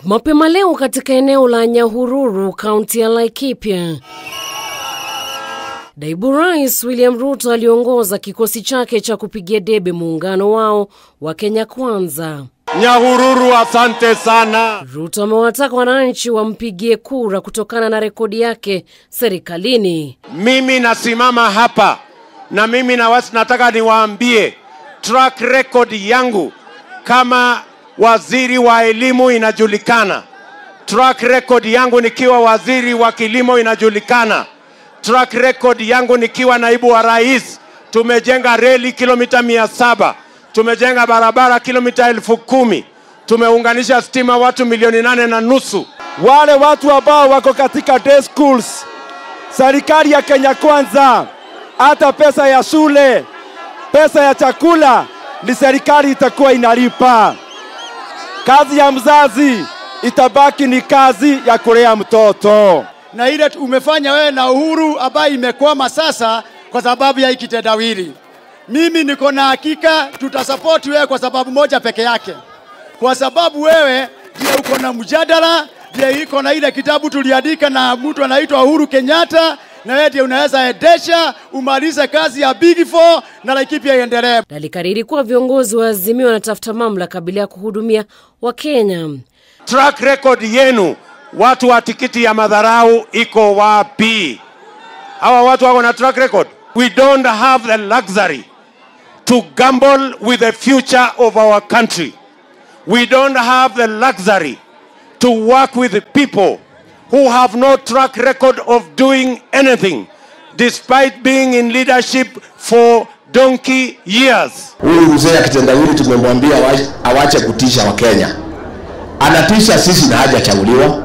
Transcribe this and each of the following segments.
Mapema leo katika eneo la Nyahururu, kaunti ya Laikipia, naibu rais William Ruto aliongoza kikosi chake cha kupigia debe muungano wao wa Kenya Kwanza. Nyahururu, asante sana. Ruto amewataka wananchi wampigie kura kutokana na rekodi yake serikalini. Mimi nasimama hapa na mimi na wasi nataka niwaambie track record yangu kama waziri wa elimu inajulikana. Track record yangu nikiwa waziri wa kilimo inajulikana. Track record yangu nikiwa naibu wa rais, tumejenga reli kilomita mia saba tumejenga barabara kilomita elfu kumi tumeunganisha stima watu milioni nane na nusu. Wale watu ambao wako katika day schools, serikali ya Kenya Kwanza, hata pesa ya shule, pesa ya chakula ni serikali itakuwa inalipa. Kazi ya mzazi itabaki ni kazi ya kulea mtoto. na ile tu- umefanya wewe na Uhuru ambayo imekwama sasa kwa sababu ya hii kitendawili. Mimi niko na hakika tutasapoti wewe kwa sababu moja peke yake, kwa sababu wewe ndiye uko na mjadala, ndiye iko na ile kitabu tuliandika na mtu anaitwa Uhuru Kenyatta, na wewe ndiye unaweza endesha umalize kazi ya Big Four na Laikipia iendelee. Na alikariri kuwa viongozi wa Azimio wanatafuta mamlaka bila ya kuhudumia Wakenya. Track record yenu, watu wa tikiti ya madharau iko wapi? Hawa watu wako na track record. We don't have the luxury to gamble with the future of our country. We don't have the luxury to work with the people who have no track record of doing anything despite being in leadership for donkey years. Huyu mzee akitendawili tumemwambia awa- awache kutisha Wakenya, anatisha sisi na hajachaguliwa.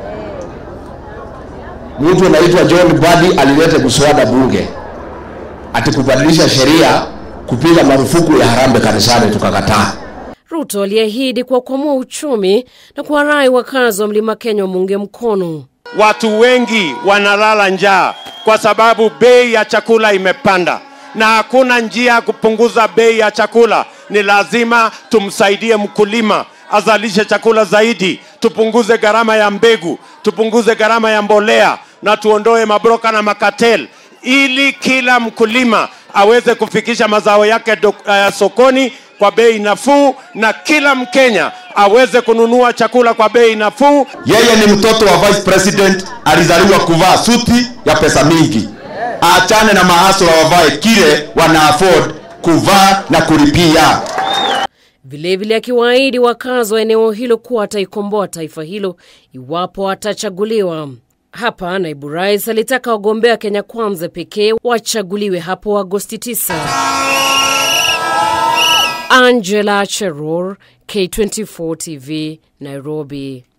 Mtu anaitwa John Badi alileta mswada bunge ati kubadilisha sheria kupiga marufuku ya harambee kanisani, tukakataa. Ruto aliahidi kuwakwamua uchumi na kuwarai wakazi wa mlima Kenya wamuunge mkono. Watu wengi wanalala njaa kwa sababu bei ya chakula imepanda, na hakuna njia ya kupunguza bei ya chakula. Ni lazima tumsaidie mkulima azalishe chakula zaidi, tupunguze gharama ya mbegu, tupunguze gharama ya mbolea na tuondoe mabroka na makatel, ili kila mkulima aweze kufikisha mazao yake do, uh, sokoni kwa bei nafuu na kila Mkenya aweze kununua chakula kwa bei nafuu. Yeye ni mtoto wa vice president, alizaliwa kuvaa suti ya pesa mingi. Aachane na mahasula, wavae kile wana afford kuvaa na kulipia. Vilevile akiwaahidi wakazi wa eneo hilo kuwa ataikomboa taifa hilo iwapo atachaguliwa. Hapa naibu rais alitaka wagombea Kenya Kwanza pekee wachaguliwe hapo Agosti 9. Angela Cheror, K24 TV, Nairobi.